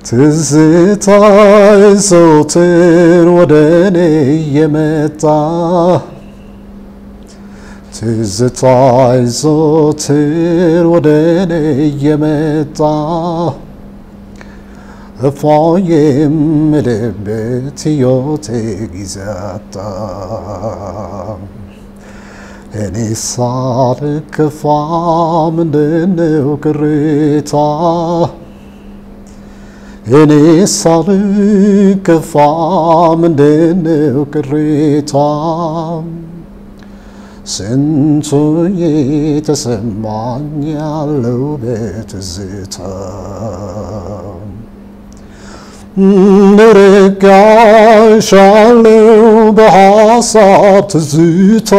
ትዝታይ ዘወትር ወደ እኔ የመጣ ትዝታይ ዘወትር ወደ እኔ የመጣ እፎይ የምልበት ሕይወቴ ጊዜ አጣ እኔ ሳልከፋ ምንድነው ቅሬታ እኔ ሳልከፋ ምንድነው ቅሬታ ስንቱ የተሰማኝ ያለው በትዝታ ንርጋሻለው በሐሳብ ትዝታ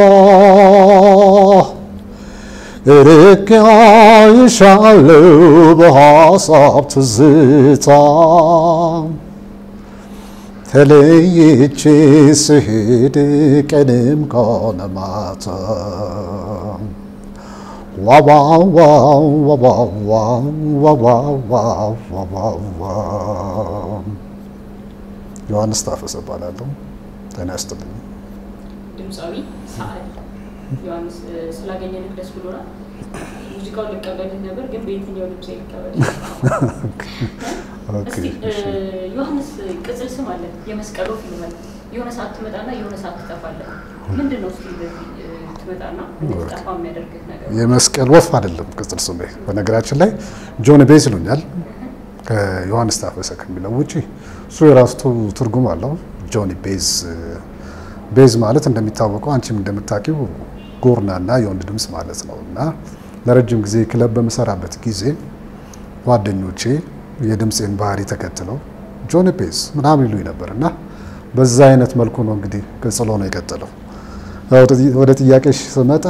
ርጋሻለው በሐሳብ ትዝታ ተለይቼ ስሄድ ቀንም ከሆነ ማታ ዮሐንስ ታፈሰ እባላለሁ። ጤና ይስጥልኝ። ድምፃዊ ሰዓሊ ዮሐንስ ስላገኘንህ ደስ ብሎናል። ሙዚቃውን ልቀበልህ ነበር ግን በየትኛው ድምፅ ልቀበል? እስቲ ዮሐንስ ቅጽል ስም አለ፣ የመስቀል ወፍ ይልሃል። የሆነ ሰዓት ትመጣና የሆነ ሰዓት ትጠፋለህ። ምንድን ነው እስቲ በዚህ ትመጣና እንድትጠፋ የሚያደርግህ ነገር? የመስቀል ወፍ አይደለም ቅጽል ስሜ። በነገራችን ላይ ጆን ቤዝ ይሉኛል ከዮሐንስ ታፈሰ ከሚለው ውጪ እሱ የራሱ ትርጉም አለው። ጆኒ ቤዝ ቤዝ ማለት እንደሚታወቀው አንቺም እንደምታውቂው ጎርናና የወንድ ድምፅ ማለት ነው እና ለረጅም ጊዜ ክለብ በምሰራበት ጊዜ ጓደኞቼ የድምፄን ባህሪ ተከትለው ጆኒ ቤዝ ምናምን ይሉኝ ነበር እና በዛ አይነት መልኩ ነው እንግዲህ ቅጽል ሆኖ የቀጠለው። ወደ ጥያቄሽ ስመጣ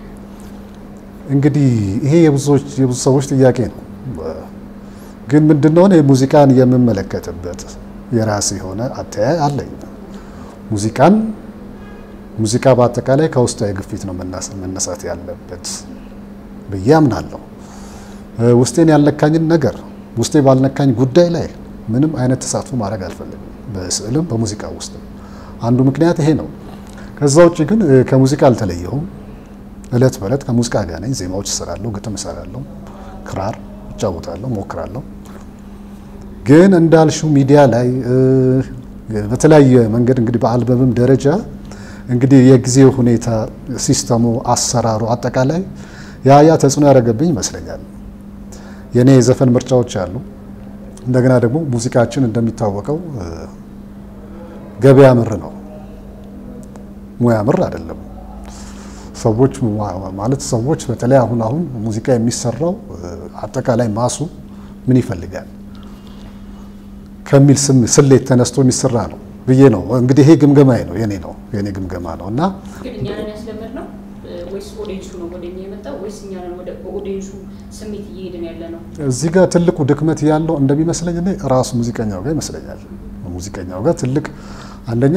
እንግዲህ ይሄ የብዙዎች የብዙ ሰዎች ጥያቄ ነው። ግን ምንድነው እኔ ሙዚቃን የምመለከትበት የራሴ የሆነ አተያይ አለኝ። ሙዚቃን ሙዚቃ በአጠቃላይ ከውስጣዊ ግፊት ነው መነሳት ያለበት ብዬ አምናለሁ። ውስጤን ያልነካኝን ነገር ውስጤ ባልነካኝ ጉዳይ ላይ ምንም አይነት ተሳትፎ ማድረግ አልፈልግም፣ በስዕልም በሙዚቃ ውስጥም። አንዱ ምክንያት ይሄ ነው። ከዛ ውጭ ግን ከሙዚቃ አልተለየሁም። እለት በእለት ከሙዚቃ ጋር ነኝ። ዜማዎች እሰራለሁ፣ ግጥም እሰራለሁ፣ ክራር እጫወታለሁ፣ ሞክራለሁ። ግን እንዳልሽው ሚዲያ ላይ በተለያየ መንገድ እንግዲህ በአልበምም ደረጃ እንግዲህ የጊዜው ሁኔታ፣ ሲስተሙ፣ አሰራሩ አጠቃላይ ያ ያ ተጽዕኖ ያደረገብኝ ይመስለኛል። የእኔ የዘፈን ምርጫዎች አሉ። እንደገና ደግሞ ሙዚቃችን እንደሚታወቀው ገበያ ምር ነው፣ ሙያ ምር አይደለም። ሰዎች ማለት ሰዎች በተለይ አሁን አሁን ሙዚቃ የሚሰራው አጠቃላይ ማሱ ምን ይፈልጋል ከሚል ስም ስሌት ተነስቶ የሚሰራ ነው ብዬ ነው እንግዲህ ይሄ ግምገማዬ ነው የኔ ነው የኔ ግምገማ ነው እና ግን እኛ ነን ያስለመድነው ወይስ ኦዲየንሱ ነው ወደ እኛ የመጣው ወይስ እኛ ነን ወደ በኦዲየንሱ ስሜት እየሄድን ያለ ነው? እዚህ ጋር ትልቁ ድክመት ያለው እንደሚመስለኝ እኔ ራሱ ሙዚቀኛው ጋር ይመስለኛል። ሙዚቀኛው ጋር ትልቅ አንደኛ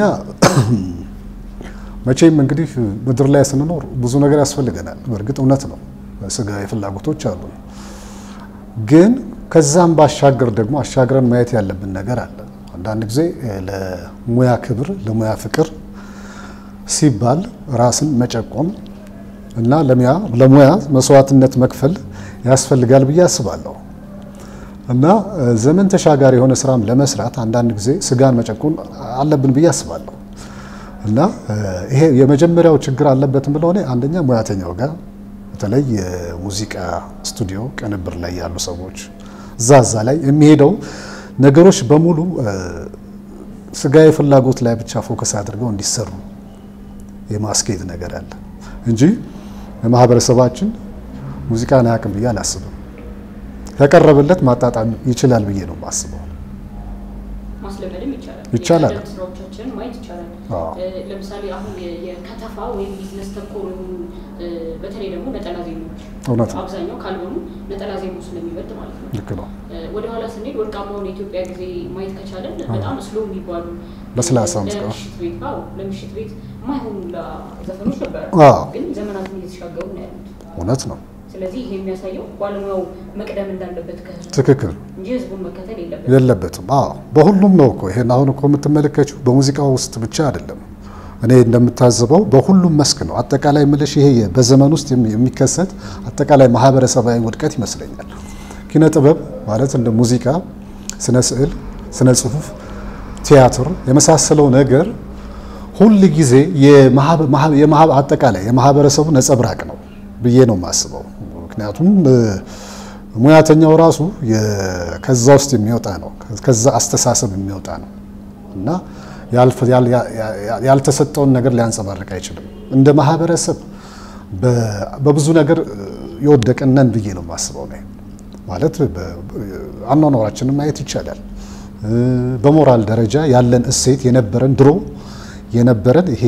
መቼም እንግዲህ ምድር ላይ ስንኖር ብዙ ነገር ያስፈልገናል። በእርግጥ እውነት ነው፣ ስጋዊ ፍላጎቶች አሉ። ግን ከዛም ባሻገር ደግሞ አሻግረን ማየት ያለብን ነገር አለ። አንዳንድ ጊዜ ለሙያ ክብር፣ ለሙያ ፍቅር ሲባል ራስን መጨቆም እና ለሙያ መስዋዕትነት መክፈል ያስፈልጋል ብዬ አስባለሁ። እና ዘመን ተሻጋሪ የሆነ ስራም ለመስራት አንዳንድ ጊዜ ስጋን መጨቆን አለብን ብዬ አስባለሁ። እና ይሄ የመጀመሪያው ችግር አለበትም ብለው እኔ አንደኛ ሙያተኛው ጋር በተለይ የሙዚቃ ስቱዲዮ ቅንብር ላይ ያሉ ሰዎች እዛ እዛ ላይ የሚሄደው ነገሮች በሙሉ ስጋዊ ፍላጎት ላይ ብቻ ፎከስ አድርገው እንዲሰሩ የማስኬድ ነገር አለ እንጂ ማህበረሰባችን ሙዚቃን አያውቅም ብዬ አላስብም። ከቀረበለት ማጣጣም ይችላል ብዬ ነው የማስበው። ማስለመድም ይቻላል። ይቻላል። የቀደም ስራዎቻችንን ማየት ይቻላል። አዎ። ለምሳሌ አሁን የከተፋ ወይም ቢዝነስ ተኮር የሆኑ በተለይ ደግሞ ነጠላ ዜማዎች እውነት ነው። አብዛኛው ካልሆኑ ነጠላ ዜማ ስለሚበልጥ ማለት ነው። ልክ ነው። ወደ ኋላ ስንሄድ ወርቃማውን የኢትዮጵያ ጊዜ ማየት ከቻለን በጣም ስሎ የሚባሉ ለስላሳ ሙዚቃ። ለምሽት ቤት አዎ፣ ለምሽት ቤት የማይሆኑ ዘፈኖች ነበሩ፣ አዎ። ግን ዘመናትን እየተሻገሩ ነው ያሉት። እውነት ነው። ስለዚህ ይሄ የሚያሳየው ባለሙያው መቅደም እንዳለበት ከህዝቡ ትክክል እንጂ ህዝቡን መከተል የለበትም። የለበትም። አዎ በሁሉም ነው እኮ ይሄን አሁን እኮ የምትመለከችው በሙዚቃ ውስጥ ብቻ አይደለም። እኔ እንደምታዘበው በሁሉም መስክ ነው። አጠቃላይ ምልሽ ይሄ በዘመን ውስጥ የሚከሰት አጠቃላይ ማህበረሰባዊ ውድቀት ይመስለኛል። ኪነ ጥበብ ማለት እንደ ሙዚቃ፣ ስነ ስዕል፣ ስነ ጽሁፍ፣ ቲያትር የመሳሰለው ነገር ሁል ጊዜ አጠቃላይ የማህበረሰቡ ነጸብራቅ ነው ብዬ ነው የማስበው። ምክንያቱም ሙያተኛው ራሱ ከዛ ውስጥ የሚወጣ ነው፣ ከዛ አስተሳሰብ የሚወጣ ነው እና ያልተሰጠውን ነገር ሊያንጸባርቅ አይችልም። እንደ ማህበረሰብ በብዙ ነገር የወደቅነን ብዬ ነው የማስበው ነው ማለት አኗኗራችንን ማየት ይቻላል። በሞራል ደረጃ ያለን እሴት የነበረን ድሮ የነበረን ይሄ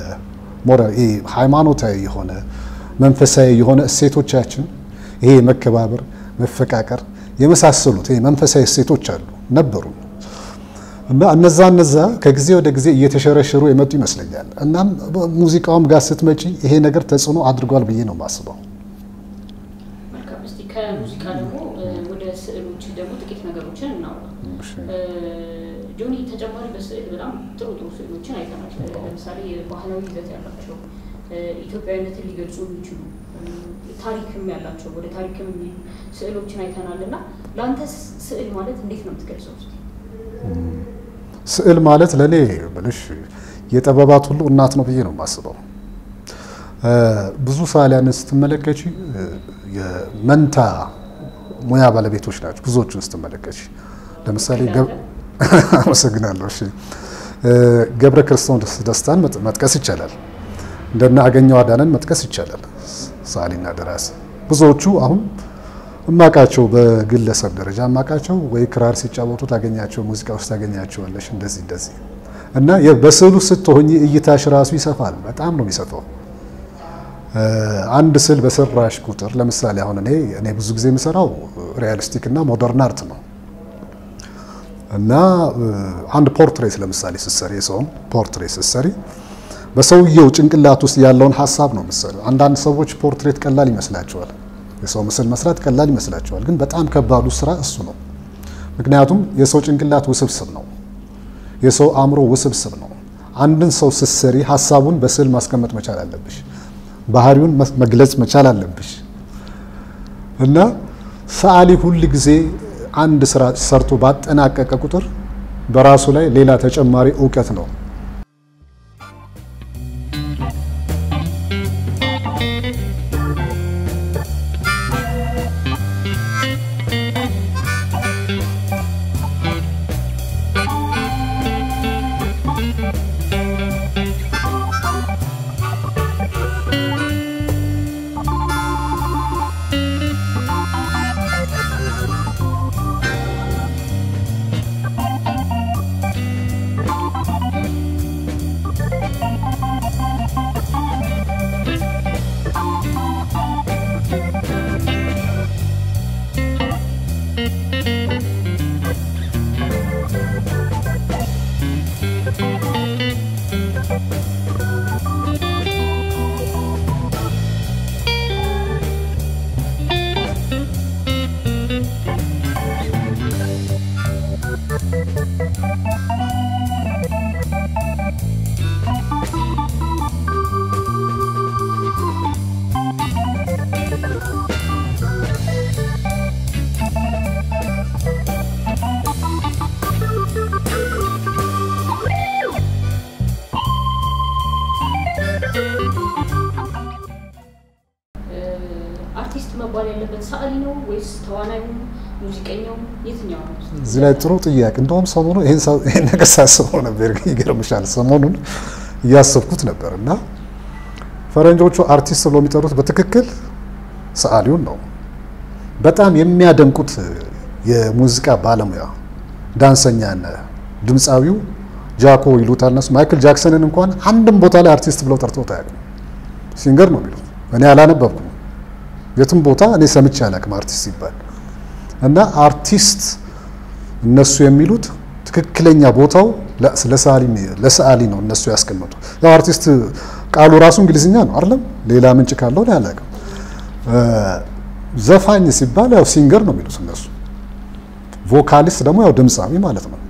ሃይማኖታዊ የሆነ መንፈሳዊ የሆነ እሴቶቻችን ይሄ መከባበር፣ መፈቃቀር የመሳሰሉት ይሄ መንፈሳዊ እሴቶች አሉ ነበሩ እና እነዛ እነዛ ከጊዜ ወደ ጊዜ እየተሸረሸሩ የመጡ ይመስለኛል። እናም ሙዚቃውም ጋር ስትመጪ ይሄ ነገር ተጽዕኖ አድርጓል ብዬ ነው የማስበው። መልካም። እስቲ ከሙዚቃ ደግሞ ወደ ስዕሎች ደግሞ ጥቂት ነገሮችን እናውራ። ጆኒ ተጨማሪ በስዕል በጣም ጥሩ ጥሩ ስዕሎችን አይተናል። ለምሳሌ ባህላዊ ይዘት ያላቸው ኢትዮጵያዊነትን ሊገልጹ የሚችሉ ታሪክም ያላቸው ወደ ታሪክም የሚሉ ስዕሎችን አይተናል እና ለአንተ ስዕል ማለት እንዴት ነው የምትገልጸው? ስዕል ማለት ለእኔ ብልሽ የጥበባት ሁሉ እናት ነው ብዬ ነው የማስበው። ብዙ ሰዓሊያንን ስትመለከች የመንታ ሙያ ባለቤቶች ናቸው። ብዙዎቹን ስትመለከች ለምሳሌ አመሰግናለሁ። እሺ ገብረ ክርስቶስ ደስታን መጥቀስ ይቻላል። እንደነ አገኘው አዳነን መጥቀስ ይቻላል። ሰዓሊና ደራሲ ብዙዎቹ አሁን እማቃቸው በግለሰብ ደረጃ እማቃቸው ወይ ክራር ሲጫወቱ ታገኛቸው፣ ሙዚቃ ውስጥ ታገኛቸዋለሽ። እንደዚህ እንደዚህ እና በስዕሉ ስትሆኝ እይታሽ ራሱ ይሰፋል። በጣም ነው የሚሰፋው። አንድ ስዕል በሰራሽ ቁጥር ለምሳሌ አሁን እኔ እኔ ብዙ ጊዜ የምሰራው ሪያሊስቲክ እና ሞደርን አርት ነው እና አንድ ፖርትሬት ለምሳሌ ስትሰሪ የሰውም ፖርትሬት ስትሰሪ በሰውየው ጭንቅላት ውስጥ ያለውን ሀሳብ ነው የምትሰሪው። አንዳንድ ሰዎች ፖርትሬት ቀላል ይመስላቸዋል፣ የሰው ምስል መስራት ቀላል ይመስላቸዋል። ግን በጣም ከባዱ ስራ እሱ ነው። ምክንያቱም የሰው ጭንቅላት ውስብስብ ነው፣ የሰው አእምሮ ውስብስብ ነው። አንድን ሰው ስትሰሪ ሀሳቡን በስዕል ማስቀመጥ መቻል አለብሽ፣ ባህሪውን መግለጽ መቻል አለብሽ እና ሰዓሊ ሁል ጊዜ አንድ ስራ ሰርቶ ባጠናቀቀ ቁጥር በራሱ ላይ ሌላ ተጨማሪ እውቀት ነው አርቲስት መባል ያለበት ሰዓሊ ነው ወይስ ተዋናዩ፣ ሙዚቀኛው የትኛው ነው? እዚህ ላይ ጥሩ ጥያቄ። እንደውም ሰሞኑ ይሄን ነገር ሳስበው ነበር። ይገርምሻል፣ ሰሞኑን እያሰብኩት ነበር እና ፈረንጆቹ አርቲስት ብሎ የሚጠሩት በትክክል ሰዓሊውን ነው። በጣም የሚያደንቁት የሙዚቃ ባለሙያ ዳንሰኛና ድምፃዊው ጃኮ ይሉታል እነሱ። ማይክል ጃክሰንን እንኳን አንድም ቦታ ላይ አርቲስት ብለው ጠርተውት አያውቁም። ሲንገር ነው የሚሉት። እኔ አላነበብኩም የትም ቦታ እኔ ሰምቼ አላውቅም አርቲስት ሲባል እና አርቲስት እነሱ የሚሉት ትክክለኛ ቦታው ለሰዓሊ ነው እነሱ ያስቀመጡ። ያው አርቲስት ቃሉ ራሱ እንግሊዝኛ ነው አይደለም፣ ሌላ ምንጭ ካለው እኔ አላውቅም። ዘፋኝ ሲባል ያው ሲንገር ነው የሚሉት እነሱ። ቮካሊስት ደግሞ ያው ድምፃዊ ማለት ነው።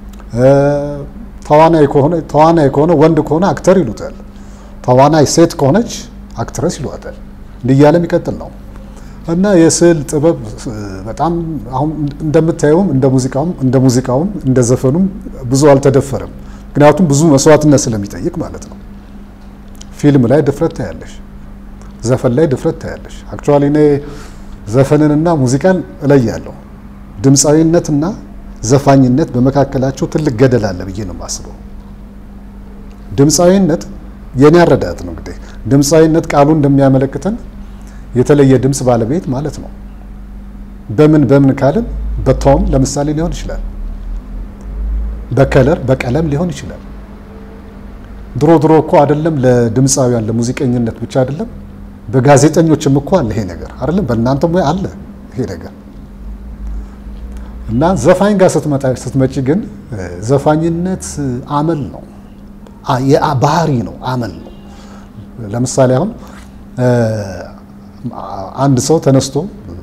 ተዋናይ ከሆነ ተዋናይ ከሆነ ወንድ ከሆነ አክተር ይሉታል። ተዋናይ ሴት ከሆነች አክትረስ ይሏታል። እንዲህ እያለ የሚቀጥል ነው እና የስዕል ጥበብ በጣም አሁን እንደምታየውም እንደ ሙዚቃውም እንደ ሙዚቃውም እንደ ዘፈኑም ብዙ አልተደፈረም። ምክንያቱም ብዙ መስዋዕትነት ስለሚጠይቅ ማለት ነው። ፊልም ላይ ድፍረት ታያለሽ፣ ዘፈን ላይ ድፍረት ታያለሽ። አክቹዋሊ እኔ ዘፈንንና ሙዚቃን እለያለሁ። ድምፃዊነትና ዘፋኝነት በመካከላቸው ትልቅ ገደል አለ ብዬ ነው የማስበው። ድምፃዊነት የኔ አረዳት ነው እንግዲህ ድምፃዊነት ቃሉ እንደሚያመለክተን የተለየ ድምፅ ባለቤት ማለት ነው። በምን በምን ካልን በቶን ለምሳሌ ሊሆን ይችላል፣ በከለር በቀለም ሊሆን ይችላል። ድሮ ድሮ እኮ አይደለም ለድምፃውያን ለሙዚቀኝነት ብቻ አይደለም፣ በጋዜጠኞችም እኮ አለ ይሄ ነገር አይደለም፣ በእናንተም ወይ አለ ይሄ ነገር እና ዘፋኝ ጋር ስትመጪ ግን ዘፋኝነት አመል ነው፣ ባህሪ ነው፣ አመል ነው። ለምሳሌ አሁን አንድ ሰው ተነስቶ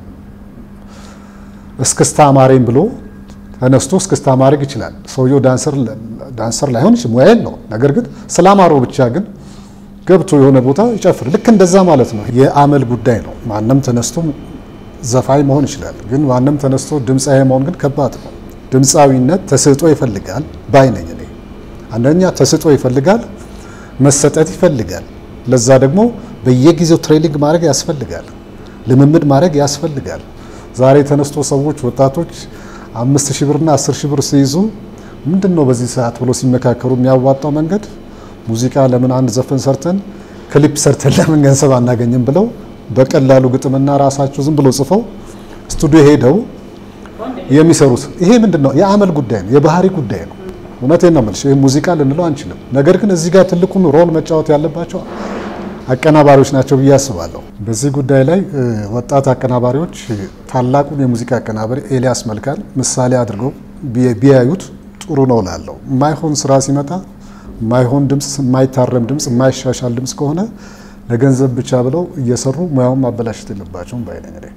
እስክስታ አማረኝ ብሎ ተነስቶ እስክስታ ማድረግ ይችላል። ሰውየው ዳንሰር ዳንሰር ላይሆን ይችላል፣ ሙያ የለውም። ነገር ግን ስላማረው ብቻ ግን ገብቶ የሆነ ቦታ ይጨፍር። ልክ እንደዛ ማለት ነው። የአመል ጉዳይ ነው። ማንም ተነስቶ ዘፋኝ መሆን ይችላል። ግን ማንም ተነስቶ ድምፃዊ መሆን ግን ከባድ ነው። ድምፃዊነት ተሰጥኦ ይፈልጋል ባይ ነኝ እኔ። አንደኛ ተሰጥኦ ይፈልጋል፣ መሰጠት ይፈልጋል። ለዛ ደግሞ በየጊዜው ትሬኒንግ ማድረግ ያስፈልጋል፣ ልምምድ ማድረግ ያስፈልጋል። ዛሬ ተነስቶ ሰዎች ወጣቶች አምስት ሺህ ብርና አስር ሺህ ብር ሲይዙ ምንድን ነው በዚህ ሰዓት ብሎ ሲመካከሩ የሚያዋጣው መንገድ ሙዚቃ ለምን አንድ ዘፈን ሰርተን ክሊፕ ሰርተን ለምን ገንዘብ አናገኝም ብለው በቀላሉ ግጥምና ራሳቸው ዝም ብሎ ጽፈው ስቱዲዮ ሄደው የሚሰሩት ይሄ ምንድን ነው? የአመል ጉዳይ ነው፣ የባህሪ ጉዳይ ነው። እውነቴን ነው የምልሽ። ይህ ሙዚቃ ልንለው አንችልም። ነገር ግን እዚህ ጋር ትልቁን ሮል መጫወት ያለባቸው አቀናባሪዎች ናቸው ብዬ አስባለሁ። በዚህ ጉዳይ ላይ ወጣት አቀናባሪዎች ታላቁን የሙዚቃ አቀናባሪ ኤልያስ መልካን ምሳሌ አድርገው ቢያዩት ጥሩ ነው ላለው የማይሆን ስራ ሲመጣ የማይሆን ድምፅ፣ የማይታረም ድምፅ፣ የማይሻሻል ድምፅ ከሆነ ለገንዘብ ብቻ ብለው እየሰሩ ሙያውን ማበላሸት የለባቸውም ባይነኝ ላይ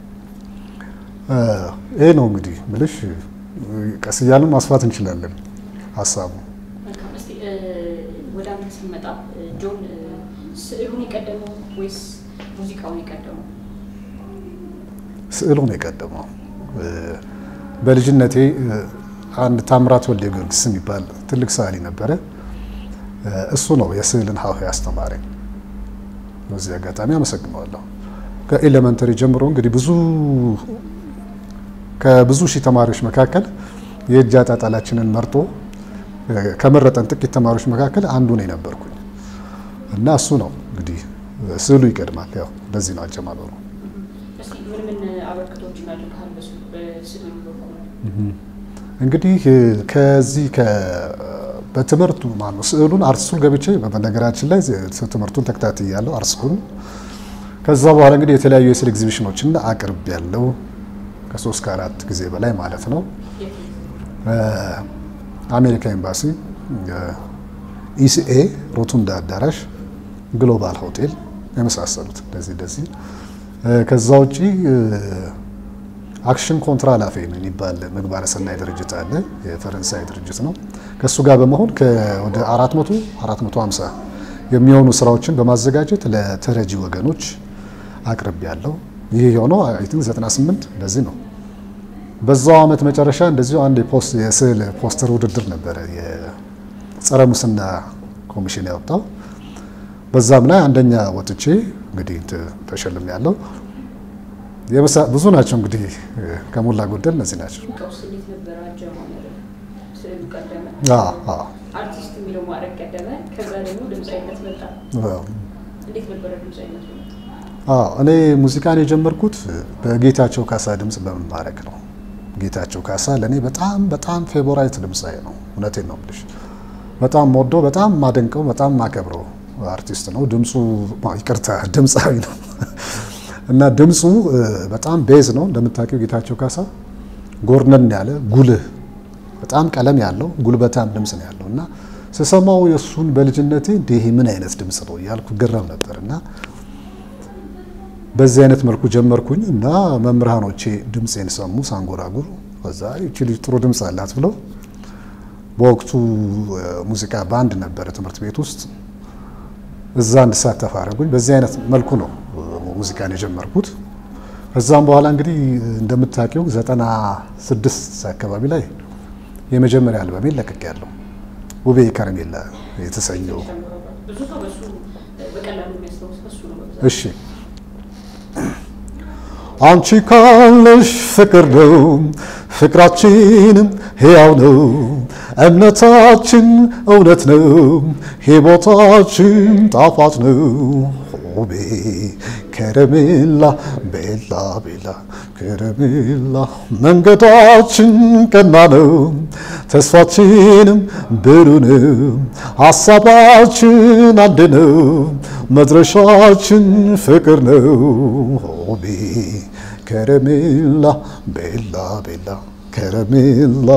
ይሄ ነው እንግዲህ ምልሽ። ቀስ እያልን ማስፋት እንችላለን ሀሳቡ። ወደ አንተ ስንመጣ ጆን ስዕሉን የቀደመው ወይስ ሙዚቃውን የቀደመው? ስዕሉን የቀደመው። በልጅነቴ አንድ ታምራት ወልደ ጊዮርጊስ የሚባል ትልቅ ሰዓሊ ነበረ። እሱ ነው የስዕልን ሀሁ ያስተማረኝ። በዚህ አጋጣሚ አመሰግነዋለሁ። ከኤሌመንተሪ ጀምሮ እንግዲህ ብዙ ከብዙ ሺህ ተማሪዎች መካከል የእጅ አጣጣላችንን መርጦ ከመረጠን ጥቂት ተማሪዎች መካከል አንዱ ነው የነበርኩኝ እና እሱ ነው እንግዲህ ስዕሉ ይቀድማል። ያው እንደዚህ ነው አጀማመሩ። እስኪ ምን ምን አበርክቶችን አድርገሃል በስዕሉ በኩል? እንግዲህ ከዚህ በትምህርቱ ማነው ስዕሉን አርት ስኩል ገብቼ በነገራችን ላይ ትምህርቱን ተከታትያለሁ አርት ስኩል። ከዛ በኋላ እንግዲህ የተለያዩ የስዕል ኤግዚቢሽኖችን አቅርብ ያለው ከሶስት ከአራት ጊዜ በላይ ማለት ነው። አሜሪካ ኤምባሲ፣ ኢሲኤ፣ ሮቱንዳ አዳራሽ፣ ግሎባል ሆቴል የመሳሰሉት እንደዚህ እንደዚህ። ከዛ ውጪ አክሽን ኮንትራ ላፌ ነው የሚባል ምግባረ ሰናይ ድርጅት አለ። የፈረንሳይ ድርጅት ነው። ከእሱ ጋር በመሆን ወደ 400 450 የሚሆኑ ስራዎችን በማዘጋጀት ለተረጂ ወገኖች አቅርብ ያለው ይህ የሆነው አይ ቲንክ 98 እንደዚህ ነው። በዛው አመት መጨረሻ እንደዚሁ አንድ የፖስት የስዕል ፖስተር ውድድር ነበረ የጸረ ሙስና ኮሚሽን ያወጣው። በዛም ላይ አንደኛ ወጥቼ እንግዲህ ተሸልም ያለው ብዙ ናቸው እንግዲህ ከሞላ ጎደል እነዚህ ናቸው። ቀውስ እንዴት ነበረ አጀማመሩ? ስዕሉ ቀደመ፣ አዎ አርቲስት የሚለው ማድረግ ቀደመ፣ ከዛ ደግሞ ድምፃዊነት መጣ። እንዴት ነበረ ድምፃዊነት መጣ? አዎ እኔ ሙዚቃን የጀመርኩት በጌታቸው ካሳ ድምፅ በመማረክ ነው። ጌታቸው ካሳ ለእኔ በጣም በጣም ፌቮራይት ድምፃዊ ነው። እውነቴን ነው የምልሽ። በጣም ወዶ በጣም ማደንቀው በጣም ማከብረው አርቲስት ነው። ድምፁ ይቅርታ ድምፃዊ ነው እና ድምፁ በጣም ቤዝ ነው እንደምታውቂው። ጌታቸው ካሳ ጎርነን ያለ ጉልህ፣ በጣም ቀለም ያለው ጉልበታም ድምፅ ነው ያለው እና ስሰማው የእሱን በልጅነቴ እንዲህ ምን አይነት ድምፅ ነው እያልኩ ገረም ነበር እና በዚህ አይነት መልኩ ጀመርኩኝ እና መምህራኖቼ ድምፄን ሰሙ ሳንጎራጉር። ከዛ ይቺ ልጅ ጥሩ ድምፅ አላት ብለው በወቅቱ ሙዚቃ ባንድ ነበረ ትምህርት ቤት ውስጥ እዛ እንድሳተፍ አደረጉኝ። በዚህ አይነት መልኩ ነው ሙዚቃን የጀመርኩት። ከዛም በኋላ እንግዲህ እንደምታውቂው ዘጠና ስድስት አካባቢ ላይ የመጀመሪያ አልበሜን ለቅቄያለሁ። ውቤ ከረሜላ የተሰኘው ብዙ ሰው በሱ በቀላሉ የሚያስታውስ በሱ ነው በብዛት። እሺ አንቺ ካለሽ ፍቅር ነው ፍቅራችንም ሕያው ነው እምነታችን እውነት ነው ሕይወታችን ጣፋጭ ነው ሆቤ ከረሜላ ቤላ ቤላ ከረሜላ መንገዳችን ቀና ነው ተስፋችንም ብሩ ነው ሀሳባችን አንድ ነው መድረሻችን ፍቅር ነው ሆቤ ከረሜላ ቤላ ቤላ ከረሜላ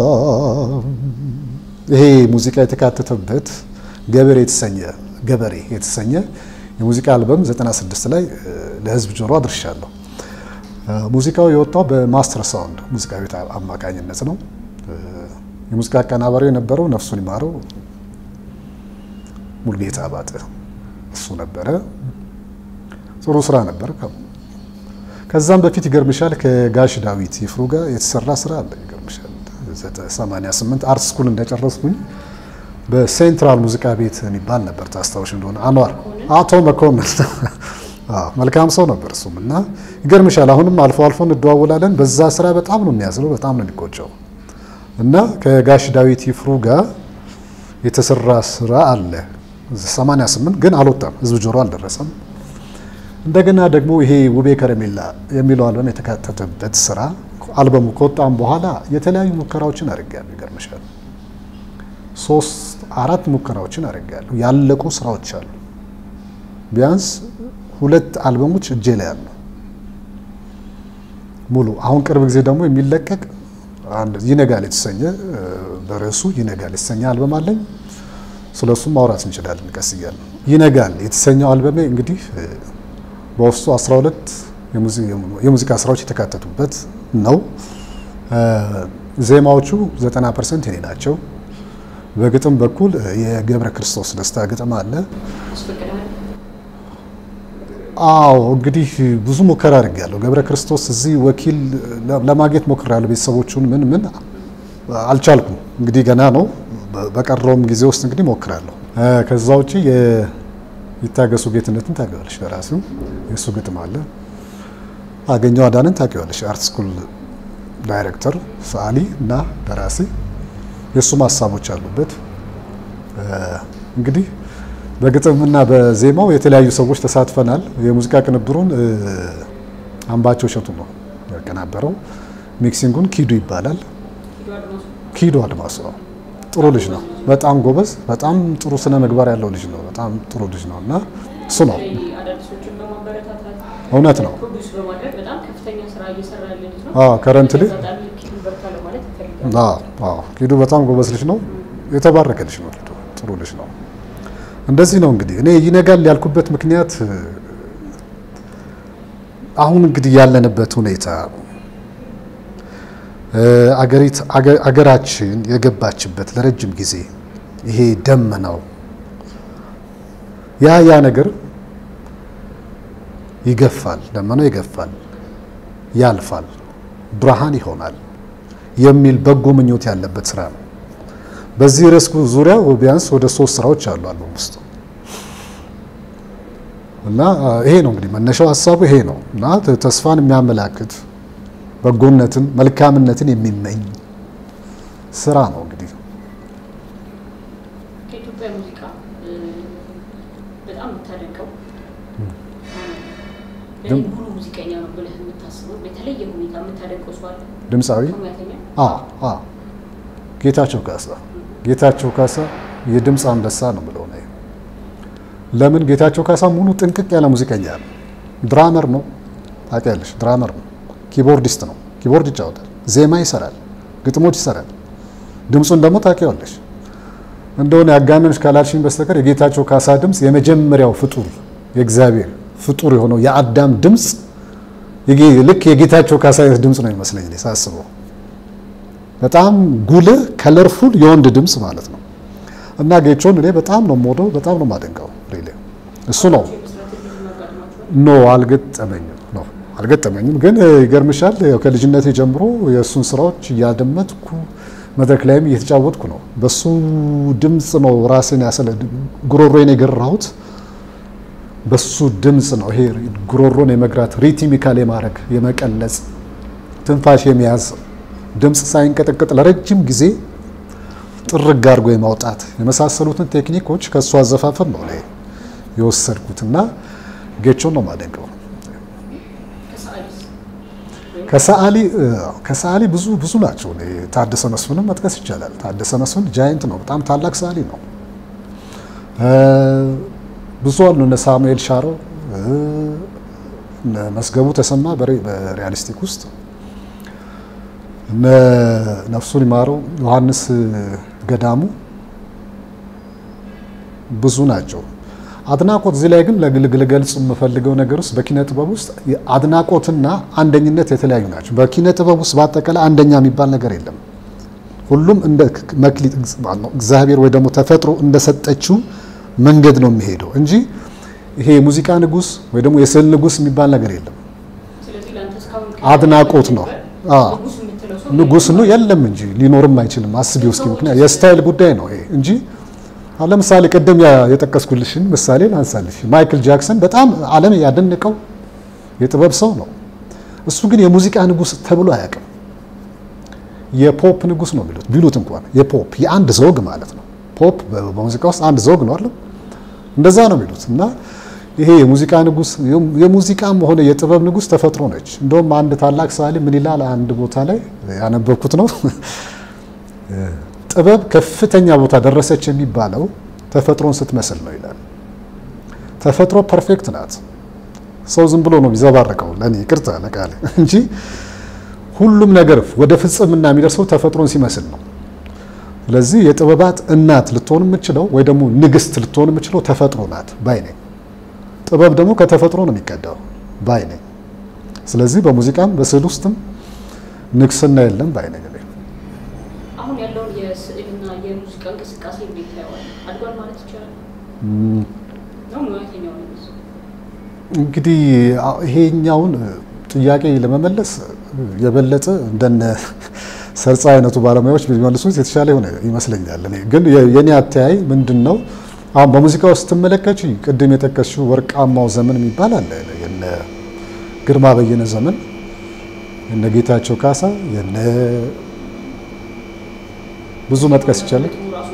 ይሄ ሙዚቃ የተካተተበት ገበሬ የተሰኘ ገበሬ የተሰኘ የሙዚቃ አልበም 96 ላይ ለህዝብ ጆሮ አድርሻለሁ። ሙዚቃው የወጣው በማስተር ሳውንድ ሙዚቃ ቤት አማካኝነት ነው። የሙዚቃ አቀናባሪው የነበረው ነፍሱን ይማረው ሙልጌታ አባተ እሱ ነበረ። ጥሩ ስራ ነበር። ከዛም በፊት ይገርምሻል ከጋሽ ዳዊት ይፍሩ ጋር የተሰራ ስራ አለ። ይገርምሻል 88 አርት ስኩል እንደጨረስኩኝ በሴንትራል ሙዚቃ ቤት የሚባል ነበር ታስታውሽ እንደሆነ አንዋር አቶ መኮንን መልካም ሰው ነበር እሱም እና ይገርምሻል አሁንም አልፎ አልፎ እንደዋወላለን በዛ ስራ በጣም ነው የሚያዝነው በጣም ነው የሚቆጨው እና ከጋሽ ዳዊት ይፍሩ ጋር የተሰራ ስራ አለ 88 ግን አልወጣም ህዝብ ጆሮ አልደረሰም እንደገና ደግሞ ይሄ ውቤ ከረሜላ የሚለው አልበም የተካተተበት ስራ አልበሙ ከወጣም በኋላ የተለያዩ ሙከራዎችን አድርጌያለሁ ይገርምሻል ሶስት አራት ሙከራዎችን አድርጌያለሁ። ያለቁ ስራዎች አሉ። ቢያንስ ሁለት አልበሞች እጄ ላይ አሉ ሙሉ። አሁን ቅርብ ጊዜ ደግሞ የሚለቀቅ አንድ ይነጋል የተሰኘ በርዕሱ ይነጋል የተሰኘ አልበም አለኝ። ስለሱም ማውራት እንችላለን ቀስ እያለ። ይነጋል የተሰኘው አልበሜ እንግዲህ በውስጡ 12 የሙዚቃ ስራዎች የተካተቱበት ነው። ዜማዎቹ 90 ፐርሰንት የኔ ናቸው። በግጥም በኩል የገብረ ክርስቶስ ደስታ ግጥም አለ። አዎ እንግዲህ ብዙ ሙከራ አድርጌያለሁ። ገብረ ክርስቶስ እዚህ ወኪል ለማግኘት ሞክሬያለሁ። ቤተሰቦቹን ምን ምን አልቻልኩም። እንግዲህ ገና ነው። በቀረውም ጊዜ ውስጥ እንግዲህ ሞክራለሁ። ከዛ ውጪ ይታገሱ ጌትነትን ታውቂዋለሽ፣ ደራሲው የእሱ ግጥም አለ። አገኘው አዳንን ታውቂዋለሽ፣ አርት ስኩል ዳይሬክተር ሰዓሊ እና ደራሲ የእሱም ሀሳቦች አሉበት። እንግዲህ በግጥምና በዜማው የተለያዩ ሰዎች ተሳትፈናል። የሙዚቃ ቅንብሩን አምባቸው እሸቱ ነው ያቀናበረው። ሚክሲንጉን ኪዱ ይባላል። ኪዱ አድማሱ ነው። ጥሩ ልጅ ነው። በጣም ጎበዝ፣ በጣም ጥሩ ስነ ምግባር ያለው ልጅ ነው። በጣም ጥሩ ልጅ ነው እና እሱ ነው እውነት ነው። ከረንትሊ ኪዱ በጣም ጎበዝ ልጅ ነው። የተባረከ ልጅ ነው። ኪዱ ጥሩ ልጅ ነው። እንደዚህ ነው እንግዲህ እኔ ይነጋል ያልኩበት ምክንያት አሁን እንግዲህ ያለንበት ሁኔታ አገራችን የገባችበት ለረጅም ጊዜ ይሄ ደመናው ያ ያ ነገር ይገፋል፣ ደመናው ይገፋል፣ ያልፋል፣ ብርሃን ይሆናል የሚል በጎ ምኞት ያለበት ስራ ነው። በዚህ ርዕስ ዙሪያ ቢያንስ ወደ ሶስት ስራዎች አሉ አልበም ውስጥ እና ይሄ ነው እንግዲህ መነሻው ሀሳቡ ይሄ ነው እና ተስፋን የሚያመላክት በጎነትን መልካምነትን የሚመኝ ስራ ነው። እንግዲህ ከኢትዮጵያ ሙዚቃ በጣም የምታደንቀው ሙሉ ሙዚቀኛ ነው ብለህ የምታስበው በተለየ ሁኔታ የምታደንቀው ሰው አለ? ድምፃዊ ሙያተኛ ጌታቸው ካሳ ጌታቸው ካሳ የድምፅ አንበሳ ነው ብለው ነው። ለምን ጌታቸው ካሳ ሙሉ ጥንቅቅ ያለ ሙዚቀኛ ነው። ድራመር ነው፣ ታውቂያለሽ፣ ድራመር ነው። ኪቦርዲስት ነው። ኪቦርድ ይጫወታል፣ ዜማ ይሰራል፣ ግጥሞች ይሰራል። ድምፁን ደግሞ ታውቂዋለሽ። እንደሆነ ያጋነንሽ ካላልሽኝ በስተቀር የጌታቸው ካሳ ድምፅ የመጀመሪያው ፍጡር የእግዚአብሔር ፍጡር የሆነው የአዳም ድምፅ ልክ የጌታቸው ካሳ አይነት ድምፅ ነው የሚመስለኝ እኔ ሳስበው። በጣም ጉልህ ከለርፉል የወንድ ድምፅ ማለት ነው። እና ጌቾን እኔ በጣም ነው የምወደው፣ በጣም ነው የማደንቀው። ሪሊ እሱ ነው ኖ አልገጠመኝም ነው አልገጠመኝም። ግን ይገርምሻል ከልጅነቴ ጀምሮ የእሱን ስራዎች እያደመጥኩ መድረክ ላይም እየተጫወትኩ ነው። በሱ ድምፅ ነው ራሴን ያሰለ ጉሮሮን የገራሁት በሱ ድምፅ ነው። ይሄ ጉሮሮን የመግራት ሪትሚካል የማድረግ የመቀለጽ ትንፋሽ የመያዝ ድምፅ ሳይንቀጠቀጥ ለረጅም ጊዜ ጥርግ አድርጎ የማውጣት የመሳሰሉትን ቴክኒኮች ከእሱ አዘፋፈን ነው ላይ የወሰድኩት እና ጌቾን ነው የማደንቀው። ከሰዓሊ ከሰዓሊ ብዙ ብዙ ናቸው። ታደሰ መስፍንም መጥቀስ ይቻላል። ታደሰ መስፍን ጃይንት ነው፣ በጣም ታላቅ ሰዓሊ ነው። ብዙ አሉ። እነ ሳሙኤል ሻረው፣ እነ መስገቡ ተሰማ በሪያሊስቲክ ውስጥ እነ ነፍሱን ይማረው ዮሐንስ ገዳሙ ብዙ ናቸው። አድናቆት እዚህ ላይ ግን ልገልጽ የምፈልገው ነገር ውስጥ በኪነ ጥበብ ውስጥ አድናቆትና አንደኝነት የተለያዩ ናቸው። በኪነ ጥበብ ውስጥ በአጠቃላይ አንደኛ የሚባል ነገር የለም። ሁሉም እንደ መክሊት እግዚአብሔር ወይ ደግሞ ተፈጥሮ እንደሰጠችው መንገድ ነው የሚሄደው እንጂ ይሄ የሙዚቃ ንጉስ ወይ ደግሞ የስዕል ንጉስ የሚባል ነገር የለም። አድናቆት ነው። ንጉስ ነው የለም እንጂ ሊኖርም አይችልም። አስቢው እስኪ ምክንያት የስታይል ጉዳይ ነው ይሄ እንጂ አሁን ለምሳሌ ቅድም የጠቀስኩልሽን ምሳሌ ላንሳልሽ። ማይክል ጃክሰን በጣም ዓለም ያደነቀው የጥበብ ሰው ነው። እሱ ግን የሙዚቃ ንጉስ ተብሎ አያውቅም። የፖፕ ንጉስ ነው ቢሉት ቢሉት እንኳን የፖፕ የአንድ ዘውግ ማለት ነው። ፖፕ በሙዚቃ ውስጥ አንድ ዘውግ ነው አይደል? እንደዛ ነው ቢሉት እና ይሄ የሙዚቃ ንጉስ የሙዚቃም ሆነ የጥበብ ንጉስ ተፈጥሮ ነች። እንደውም አንድ ታላቅ ሰዓሊ ምን ይላል አንድ ቦታ ላይ ያነበብኩት ነው ጥበብ ከፍተኛ ቦታ ደረሰች የሚባለው ተፈጥሮን ስትመስል ነው ይላል። ተፈጥሮ ፐርፌክት ናት። ሰው ዝም ብሎ ነው የሚዘባረቀው፣ ለእኔ ይቅርታ ለቃል እንጂ ሁሉም ነገር ወደ ፍጽምና የሚደርሰው ተፈጥሮን ሲመስል ነው። ስለዚህ የጥበባት እናት ልትሆን የምችለው ወይ ደግሞ ንግስት ልትሆን የምችለው ተፈጥሮ ናት ባይ ነኝ። ጥበብ ደግሞ ከተፈጥሮ ነው የሚቀዳው ባይ ነኝ። ስለዚህ በሙዚቃም በስዕል ውስጥም ንግስና የለም ባይ ነኝ። አሁን ያለውን የስዕልና የሙዚቃ እንቅስቃሴ እንዴት ታየዋል? አድጓል ማለት ይቻላል ነው ሙያተኛው ነው እንግዲህ ይሄኛውን ጥያቄ ለመመለስ የበለጠ እንደነ ሰርጻ አይነቱ ባለሙያዎች ቢመልሱት የተሻለ የሆነ ይመስለኛል። እኔ ግን የኔ አተያይ ምንድን ነው፣ አሁን በሙዚቃ ውስጥ ስትመለከች ቅድም የጠቀስሽው ወርቃማው ዘመን የሚባል አለ። የነ ግርማ በየነ ዘመን፣ የነ ጌታቸው ካሳ፣ የነ ብዙ መጥቀስ ይቻላል።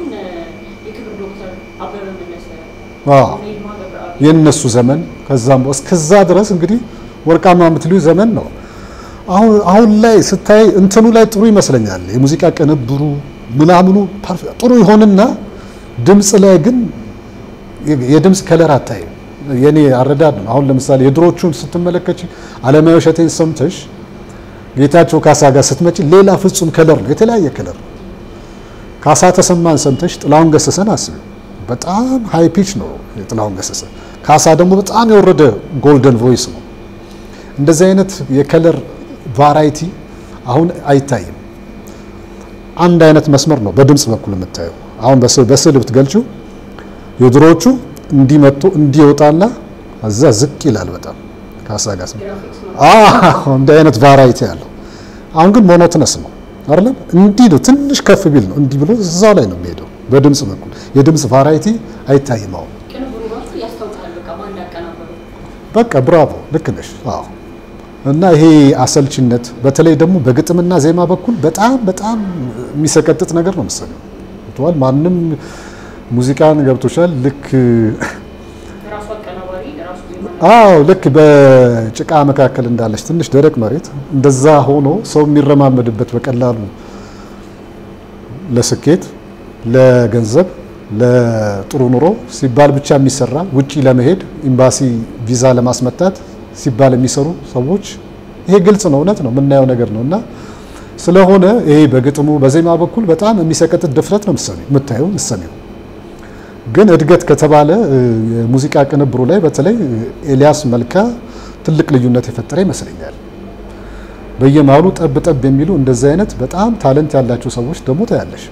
የእነሱ ዘመን ከዛም እስከዛ ድረስ እንግዲህ ወርቃማ የምትልዩ ዘመን ነው። አሁን ላይ ስታይ እንትኑ ላይ ጥሩ ይመስለኛል። የሙዚቃ ቅንብሩ ምናምኑ ጥሩ ይሆንና ድምፅ ላይ ግን የድምፅ ከለር አታይም። የኔ አረዳድ ነው። አሁን ለምሳሌ የድሮቹን ስትመለከች አለማየሁ እሸቴን ሰምተሽ ጌታቸው ካሳ ጋር ስትመጪ ሌላ ፍጹም ከለር ነው፣ የተለያየ ከለር። ካሳ ተሰማን ሰምተሽ ጥላሁን ገሰሰን አስቢ፣ በጣም ሃይ ፒች ነው የጥላሁን ገሰሰ። ካሳ ደግሞ በጣም የወረደ ጎልደን ቮይስ ነው። እንደዚህ አይነት የከለር ቫራይቲ አሁን አይታይም። አንድ አይነት መስመር ነው በድምፅ በኩል የምታየው። አሁን በስዕል ብትገልጪው የድሮዎቹ እንዲመጡ እንዲወጣና እዛ ዝቅ ይላል በጣም ካሳ ጋር እንዲህ አይነት ቫራይቲ ያለው። አሁን ግን ሞኖትነስ ነው አይደለም። እንዲህ ነው ትንሽ ከፍ ቢል ነው እንዲህ ብሎ እዛው ላይ ነው የሚሄደው። በድምፅ በኩል የድምፅ ቫራይቲ አይታይም አሁን በቃ ብራቮ፣ ልክ ነሽ። አዎ እና ይሄ አሰልችነት በተለይ ደግሞ በግጥምና ዜማ በኩል በጣም በጣም የሚሰቀጥጥ ነገር ነው መሰለኝ። ተዋል ማንም ሙዚቃን ገብቶሻል። ልክ አዎ ልክ በጭቃ መካከል እንዳለች ትንሽ ደረቅ መሬት እንደዛ ሆኖ ሰው የሚረማመድበት በቀላሉ ለስኬት፣ ለገንዘብ፣ ለጥሩ ኑሮ ሲባል ብቻ የሚሰራ ውጪ ለመሄድ ኤምባሲ ቪዛ ለማስመታት ሲባል የሚሰሩ ሰዎች ይሄ ግልጽ ነው፣ እውነት ነው፣ የምናየው ነገር ነው። እና ስለሆነ ይሄ በግጥሙ በዜማ በኩል በጣም የሚሰቀጥጥ ድፍረት ነው የምታየው ምሰሚው። ግን እድገት ከተባለ የሙዚቃ ቅንብሩ ላይ በተለይ ኤልያስ መልካ ትልቅ ልዩነት የፈጠረ ይመስለኛል። በየመሃሉ ጠብ ጠብ የሚሉ እንደዚህ አይነት በጣም ታለንት ያላቸው ሰዎች ደግሞ ታያለሽ።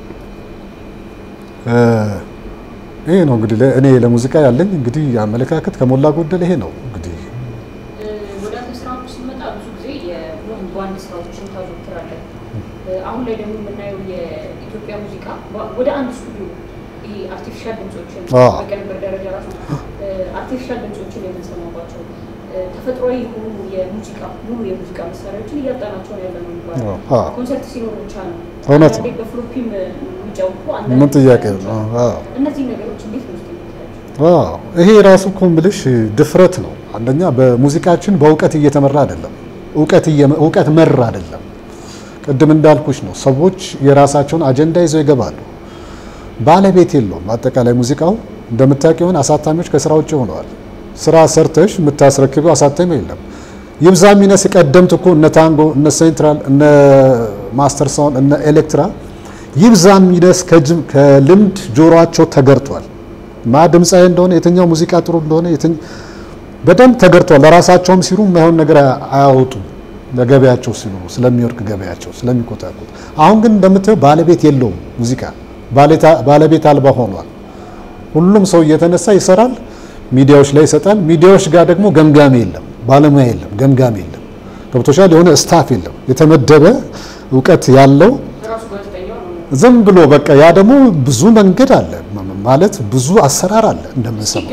ይሄ ነው እንግዲህ እኔ ለሙዚቃ ያለኝ እንግዲህ አመለካከት ከሞላ ጎደል ይሄ ነው እንግዲህ ወደ አንተ ስራዎች ስንመጣ ብዙ ጊዜ የባንድ ስራዎችን ታዘወትራለህ። አሁን ላይ ደግሞ የምናየው የኢትዮጵያ ሙዚቃ ወደ አንድ ስቱዲዮ ይሄ አርቲፊሻል ድምጾችን በቅንብር ደረጃ ራሱ አርቲፊሻል ድምጾችን የምንሰማባቸው ተፈጥሯዊ የሆኑ የሙዚቃ ሙሉ የሙዚቃ መሳሪያዎችን እያጣናቸው ነው ያለ ነው የሚባለው። ኮንሰርት ሲኖር ብቻ ነው እውነት ነው። በፍሎፒም የሚጫወቱ ምን ጥያቄ ነው? እነዚህ ነገሮች እንዴት ነው የምታያቸው? ይሄ ራሱ እኮ የምልሽ ድፍረት ነው። አንደኛ በሙዚቃችን በእውቀት እየተመራ አይደለም፣ እውቀት መር አይደለም። ቅድም እንዳልኩሽ ነው። ሰዎች የራሳቸውን አጀንዳ ይዘው ይገባሉ። ባለቤት የለውም። አጠቃላይ ሙዚቃው እንደምታውቂውን አሳታሚዎች ከስራ ውጭ ሆነዋል። ስራ ሰርተሽ የምታስረክቢው አሳታሚ የለም። ይብዛ ሚነስ ቀደምት እኮ እነ ታንጎ፣ እነ ሴንትራል፣ እነ ማስተር ሳውንድ፣ እነ ኤሌክትራ ይብዛ ሚነስ ከልምድ ጆሮአቸው ተገርቷል። ማ ድምፃዊ እንደሆነ የትኛው ሙዚቃ ጥሩ እንደሆነ በደንብ ተገርቷል። ለራሳቸውም ሲሉ የማይሆን ነገር አያወጡም። ለገበያቸው ሲሉ ስለሚወርቅ ገበያቸው ስለሚቆጣቁት። አሁን ግን እንደምታየው ባለቤት የለውም ሙዚቃ ባለቤት አልባ ሆኗል። ሁሉም ሰው እየተነሳ ይሰራል፣ ሚዲያዎች ላይ ይሰጣል። ሚዲያዎች ጋር ደግሞ ገምጋሚ የለም፣ ባለሙያ የለም፣ ገምጋሚ የለም። ገብቶሻል? የሆነ ስታፍ የለም የተመደበ እውቀት ያለው ዝም ብሎ በቃ ያ ደግሞ ብዙ መንገድ አለ ማለት ብዙ አሰራር አለ እንደምንሰማው።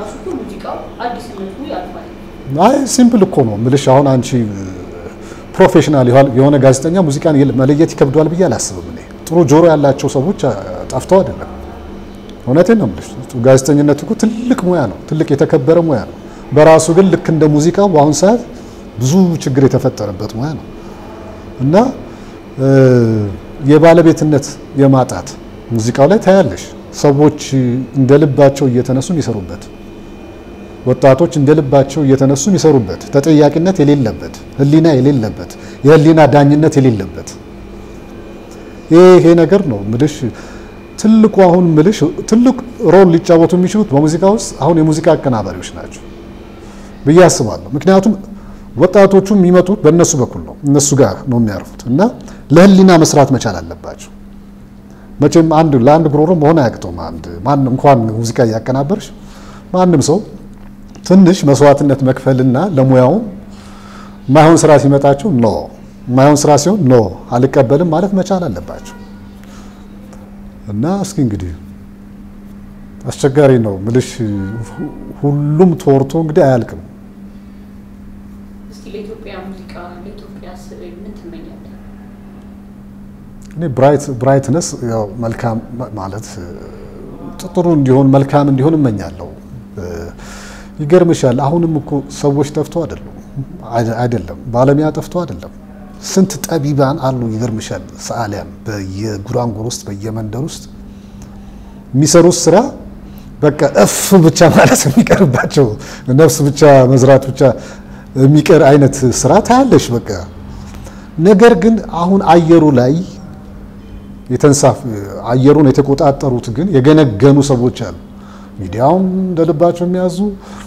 አይ ሲምፕል እኮ ነው ምልሽ። አሁን አንቺ ፕሮፌሽናል የሆነ ጋዜጠኛ ሙዚቃን መለየት ይከብደዋል ብዬ አላስብም እኔ። ጥሩ ጆሮ ያላቸው ሰዎች ጠፍተው አይደለም። እውነቴን ነው የምልሽ። ጋዜጠኝነት እኮ ትልቅ ሙያ ነው፣ ትልቅ የተከበረ ሙያ ነው። በራሱ ግን ልክ እንደ ሙዚቃው በአሁኑ ሰዓት ብዙ ችግር የተፈጠረበት ሙያ ነው እና የባለቤትነት የማጣት ሙዚቃው ላይ ታያለሽ። ሰዎች እንደ ልባቸው እየተነሱ የሚሰሩበት፣ ወጣቶች እንደ ልባቸው እየተነሱ የሚሰሩበት፣ ተጠያቂነት የሌለበት፣ ሕሊና የሌለበት፣ የሕሊና ዳኝነት የሌለበት ይሄ ነገር ነው ምልሽ። ትልቁ አሁን ምልሽ ትልቅ ሮል ሊጫወቱ የሚችሉት በሙዚቃ ውስጥ አሁን የሙዚቃ አቀናባሪዎች ናቸው ብዬ አስባለሁ። ምክንያቱም ወጣቶቹ የሚመጡት በእነሱ በኩል ነው፣ እነሱ ጋር ነው የሚያርፉት እና ለህሊና መስራት መቻል አለባቸው። መቼም አንድ ለአንድ ጉሮሮ መሆን አያቅተውም። አንድ ማን እንኳን ሙዚቃ እያቀናበርሽ ማንም ሰው ትንሽ መስዋዕትነት መክፈልና ለሙያውም ማይሆን ስራ ሲመጣቸው ኖ ማይሆን ስራ ሲሆን ኖ አልቀበልም ማለት መቻል አለባቸው። እና እስኪ እንግዲህ አስቸጋሪ ነው ምልሽ፣ ሁሉም ተወርቶ እንግዲህ አያልቅም። እስቲ ለኢትዮጵያ ሙዚቃ ለኢትዮጵያ ስዕል ምን ትመኛለህ? እኔ ብራይት ብራይትነስ ያው መልካም ማለት ጥሩ እንዲሆን መልካም እንዲሆን እመኛለሁ። ይገርምሻል፣ አሁንም እኮ ሰዎች ጠፍቶ አይደሉም አይደለም ባለሙያ ጠፍቶ አይደለም። ስንት ጠቢባን አሉ። ይገርምሻል፣ ሰዓሊያን በየጉራንጉር ውስጥ በየመንደር ውስጥ የሚሰሩት ስራ በቃ እፍ ብቻ ማለት የሚቀርባቸው ነፍስ ብቻ መዝራት ብቻ የሚቀር አይነት ስራ ታያለሽ። በቃ ነገር ግን አሁን አየሩ ላይ የተንሳፍ አየሩን የተቆጣጠሩት ግን የገነገኑ ሰዎች አሉ። ሚዲያውም እንደልባቸው የሚያዙ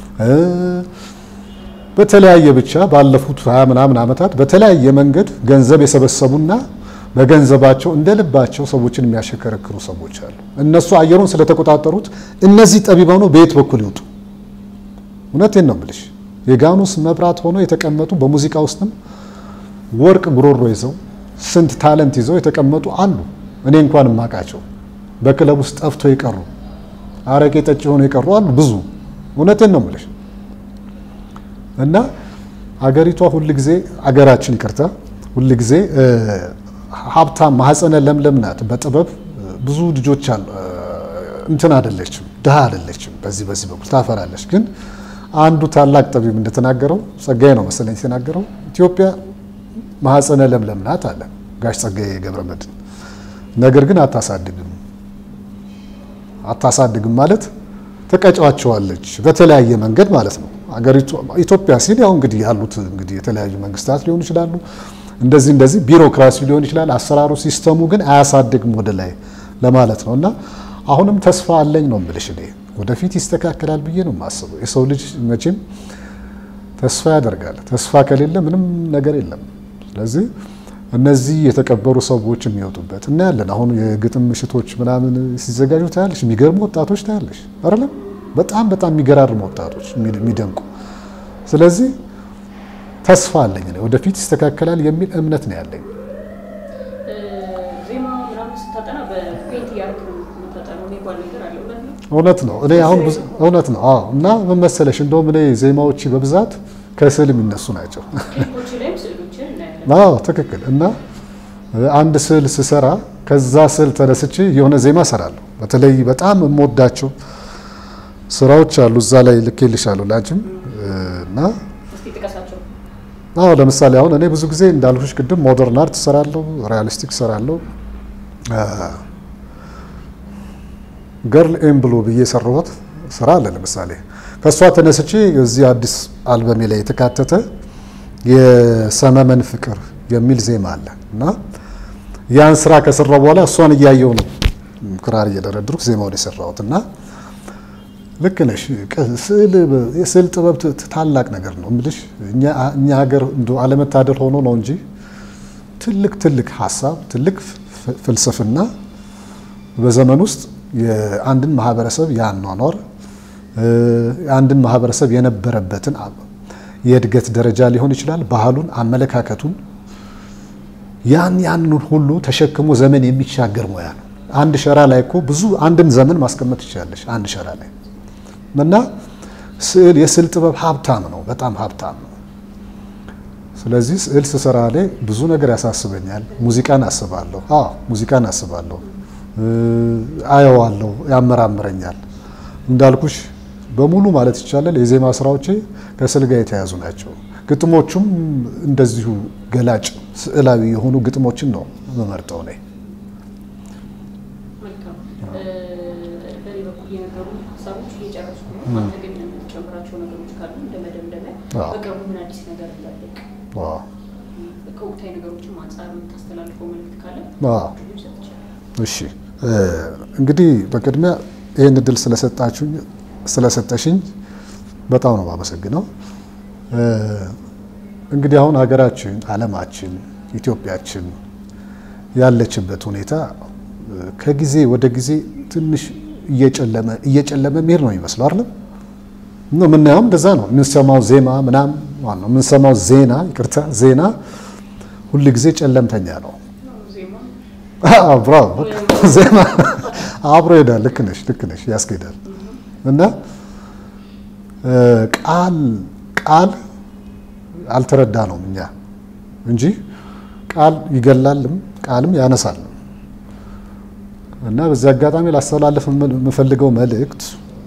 በተለያየ ብቻ ባለፉት ሀያ ምናምን ዓመታት በተለያየ መንገድ ገንዘብ የሰበሰቡና በገንዘባቸው እንደ ልባቸው ሰዎችን የሚያሸከረክሩ ሰዎች አሉ። እነሱ አየሩን ስለተቆጣጠሩት እነዚህ ጠቢባኑ በየት በኩል ይውጡ? እውነቴን ነው የምልሽ። የጋኑስ መብራት ሆኖ የተቀመጡ በሙዚቃ ውስጥም ወርቅ ጉሮሮ ይዘው ስንት ታለንት ይዘው የተቀመጡ አሉ። እኔ እንኳን የማውቃቸው በክለብ ውስጥ ጠፍቶ የቀሩ አረቄ ጠጭ ሆነው የቀሩ አሉ ብዙ። እውነቴን ነው የምልሽ እና አገሪቷ ሁልጊዜ አገራችን ይቅርታ ሁልጊዜ ሀብታም ማህፀነ ለምለም ናት። በጥበብ ብዙ ልጆች አሉ። እንትን አይደለችም፣ ድሃ አይደለችም። በዚህ በዚህ በኩል ታፈራለች። ግን አንዱ ታላቅ ጠቢብ እንደተናገረው ጸጋዬ ነው መሰለኝ የተናገረው ኢትዮጵያ ማህፀነ ለምለም ናት አለ ጋሽ ጸጋዬ ገብረ መድኅን። ነገር ግን አታሳድግም። አታሳድግም ማለት ተቀጫዋቸዋለች በተለያየ መንገድ ማለት ነው። አገሪቱ ኢትዮጵያ ሲል ያው እንግዲህ ያሉት እንግዲህ የተለያዩ መንግስታት ሊሆኑ ይችላሉ። እንደዚህ እንደዚህ ቢሮክራሲ ሊሆን ይችላል። አሰራሩ ሲስተሙ ግን አያሳድግም ወደ ላይ ለማለት ነው። እና አሁንም ተስፋ አለኝ ነው የምልሽ እኔ ወደፊት ይስተካከላል ብዬ ነው የማስበው። የሰው ልጅ መቼም ተስፋ ያደርጋል። ተስፋ ከሌለ ምንም ነገር የለም። ስለዚህ እነዚህ የተቀበሩ ሰዎች የሚወጡበት እናያለን። አሁን የግጥም ምሽቶች ምናምን ሲዘጋጁ ታያለሽ፣ የሚገርሙ ወጣቶች ታያለሽ አይደለም? በጣም በጣም የሚገራርሙ ወጣቶች የሚደንቁ። ስለዚህ ተስፋ አለኝ ወደፊት ይስተካከላል የሚል እምነት ነው ያለኝ። ዜማ ምናምን ስታጠና በፔንት እያደረግ ነው የምታጠናው የሚባል ነገር አለ። እውነት ነው? እውነት ነው። እኔ አሁን እውነት ነው። አዎ። እና ምን መሰለሽ እንደውም እኔ ዜማዎች በብዛት ከስዕል የሚነሱ ናቸው። ክሊፖች ላይም ስዕሎችን እናያለን። አዎ ትክክል። እና አንድ ስዕል ስሰራ ከዛ ስዕል ተነስቼ የሆነ ዜማ እሰራለሁ። በተለይ በጣም የምወዳቸው ስራዎች አሉ እዛ ላይ ልኬልሻለሁ ላንቺም እና እስቲ ጥቀሳቸው። አዎ ለምሳሌ አሁን እኔ ብዙ ጊዜ እንዳልኩሽ ቅድም ሞደርን አርት እሰራለሁ፣ ሪያሊስቲክ እሰራለሁ። ገርል ኤም ብሎ ብዬ የሰራሁት ስራ አለ። ለምሳሌ ከእሷ ተነስቼ እዚህ አዲስ አልበሜ ላይ የተካተተ የሰመመን ፍቅር የሚል ዜማ አለ እና ያን ስራ ከሰራው በኋላ እሷን እያየው ነው ክራር እየደረድርኩ ዜማውን የሰራሁት እና ልክ ነሽ። የስዕል ጥበብ ታላቅ ነገር ነው የምልሽ። እኛ ሀገር እንደ አለመታደል ሆኖ ነው እንጂ ትልቅ ትልቅ ሀሳብ ትልቅ ፍልስፍና በዘመን ውስጥ የአንድን ማህበረሰብ የአኗኗር የአንድን ማህበረሰብ የነበረበትን የእድገት ደረጃ ሊሆን ይችላል፣ ባህሉን፣ አመለካከቱን ያን ያንን ሁሉ ተሸክሞ ዘመን የሚሻገር ሙያ ነው። አንድ ሸራ ላይ እኮ ብዙ አንድን ዘመን ማስቀመጥ ትችላለሽ አንድ ሸራ ላይ እና ስዕል የስዕል ጥበብ ሀብታም ነው፣ በጣም ሀብታም ነው። ስለዚህ ስዕል ስሰራ ላይ ብዙ ነገር ያሳስበኛል። ሙዚቃን አስባለሁ። አዎ ሙዚቃን አስባለሁ፣ አየዋለሁ፣ ያመራምረኛል። እንዳልኩሽ በሙሉ ማለት ይቻላል የዜማ ስራዎቼ ከስዕል ጋር የተያዙ ናቸው። ግጥሞቹም እንደዚሁ ገላጭ ስዕላዊ የሆኑ ግጥሞችን ነው የምመርጠው እኔ። መልካም። በእኔ በኩል የነበሩ ሀሳቦች እየጨረስኩ ነው። አንተ ግን የምትጨምራቸው ነገሮች ካሉ እንደ መደምደሚያ በቅርቡ ምን አዲስ ነገር እንዳለቅ ከወቅታዊ ነገሮችም አንጻር የምታስተላልፈው መልዕክት ካለ ሰጥ ይችላል። እሺ እንግዲህ በቅድሚያ ይህን እድል ስለሰጣችሁኝ ስለሰጠሽኝ በጣም ነው የማመሰግነው። እንግዲህ አሁን ሀገራችን፣ ዓለማችን፣ ኢትዮጵያችን ያለችበት ሁኔታ ከጊዜ ወደ ጊዜ ትንሽ እየጨለመ እየጨለመ መሄድ ነው የሚመስለው አይደለም? ነው የምናየውም እንደዛ ነው። የምንሰማው ዜማ ምናምን ነው የምንሰማው ዜና ይቅርታ፣ ዜና ሁል ጊዜ ጨለምተኛ ነው። ብራቮ ዜማ አብሮ ይሄዳል። ልክ ነሽ፣ ልክ ነሽ፣ ያስኬዳል እና ቃል ቃል አልተረዳ ነውም እኛ እንጂ ቃል ይገላልም ቃልም ያነሳልም። እና በዚህ አጋጣሚ ላስተላለፍ የምፈልገው መልእክት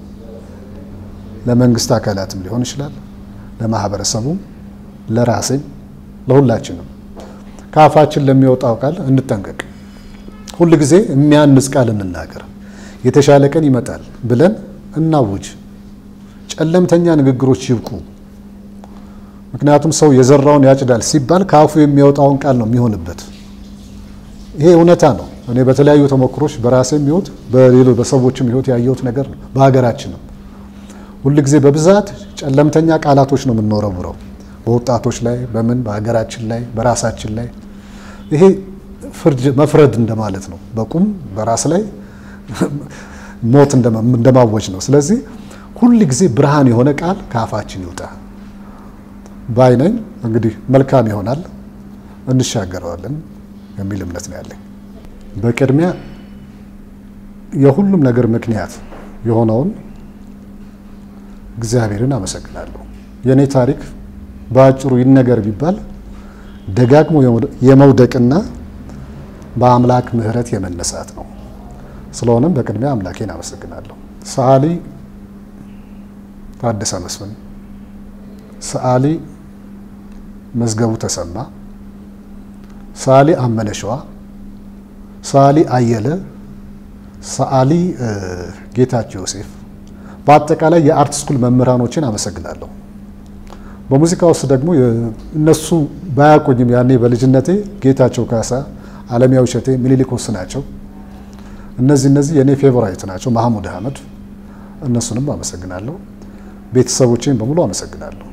ለመንግስት አካላትም ሊሆን ይችላል፣ ለማህበረሰቡም፣ ለራሴም፣ ለሁላችንም ከአፋችን ለሚወጣው ቃል እንጠንቀቅ። ሁል ጊዜ የሚያንጽ ቃል እንናገር። የተሻለ ቀን ይመጣል ብለን እናውጅ። ጨለምተኛ ንግግሮች ይብቁ። ምክንያቱም ሰው የዘራውን ያጭዳል ሲባል ከአፉ የሚወጣውን ቃል ነው የሚሆንበት። ይሄ እውነታ ነው። እኔ በተለያዩ ተሞክሮች በራሴም ሕይወት በሌሎች በሰዎችም ሕይወት ያየሁት ነገር ነው። በሀገራችንም ሁል ጊዜ በብዛት ጨለምተኛ ቃላቶች ነው የምንወረውረው በወጣቶች ላይ በምን በሀገራችን ላይ በራሳችን ላይ ይሄ ፍርድ መፍረድ እንደማለት ነው። በቁም በራስ ላይ ሞት እንደማወጅ ነው። ስለዚህ ሁል ጊዜ ብርሃን የሆነ ቃል ከአፋችን ይውጣ ባይነኝ። እንግዲህ መልካም ይሆናል፣ እንሻገረዋለን የሚል እምነት ነው ያለኝ። በቅድሚያ የሁሉም ነገር ምክንያት የሆነውን እግዚአብሔርን አመሰግናለሁ። የእኔ ታሪክ በአጭሩ ይነገር ቢባል ደጋግሞ የመውደቅና በአምላክ ምሕረት የመነሳት ነው። ስለሆነም በቅድሚያ አምላኬን አመሰግናለሁ። ሰዓሊ ታደሰ መስፍን፣ ሰዓሊ መዝገቡ ተሰማ፣ ሰዓሊ አመነ ሸዋ፣ ሰዓሊ አየለ፣ ሰዓሊ ጌታቸው ዮሴፍ፣ በአጠቃላይ የአርት ስኩል መምህራኖችን አመሰግናለሁ። በሙዚቃ ውስጥ ደግሞ እነሱ ባያቆኝም ያኔ በልጅነቴ ጌታቸው ካሳ፣ አለሚያው እሸቴ፣ ሚኒሊክ ወስ ናቸው። እነዚህ እነዚህ የእኔ ፌቨራይት ናቸው። ማህሙድ አህመድ፣ እነሱንም አመሰግናለሁ። ቤተሰቦቼን በሙሉ አመሰግናለሁ።